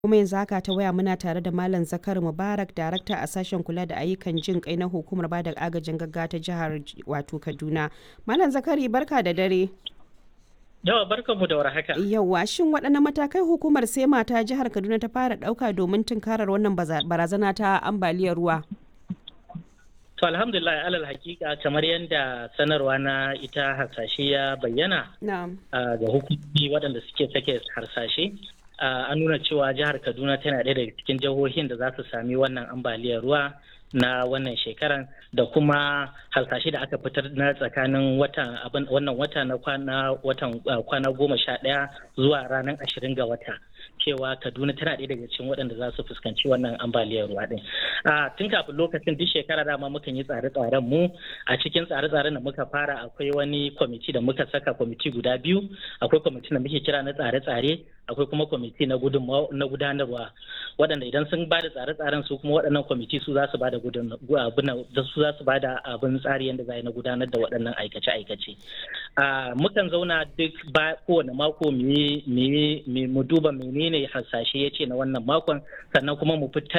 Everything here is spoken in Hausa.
kuma yanzu haka ta waya muna tare da Malam Zakar Mubarak darakta a sashen kula da ayyukan jin kai na hukumar bada agajin gaggawa ta jihar wato Kaduna. Malam Zakari barka da dare. Yawa barkan mu da warhaka. Yawa shin waɗanne matakai hukumar sai mata jihar Kaduna ta fara ɗauka domin tunkarar wannan barazana ta ambaliyar ruwa? To alhamdulillah alal hakika kamar yadda sanarwa na ita harsashe ya bayyana ga hukumomi waɗanda suke sake harsashe an nuna cewa jihar Kaduna tana ɗaya daga cikin jihohin da za su sami wannan ambaliyar ruwa na wannan shekaran da kuma hasashe da aka fitar na tsakanin watan wannan wata na kwana watan kwana goma sha ɗaya zuwa ranar ashirin ga wata cewa kaduna tana ɗaya daga cikin waɗanda za su fuskanci wannan ambaliyar ruwa ɗin tun kafin lokacin duk shekara dama mukan yi tsare-tsaren mu a cikin tsare-tsaren da muka fara akwai wani kwamiti da muka saka kwamiti guda biyu akwai kwamiti da muke kira na tsare-tsare akwai kuma kwamiti na gudanarwa waɗanda idan sun ba da tsare-tsaren su kuma waɗannan kwamiti su za su ba da su za su ba da abin tsari yadda za na gudanar da waɗannan aikace-aikace mukan zauna duk ba kowane mako mu duba menene hasashe ya ce na wannan makon sannan kuma mu fitar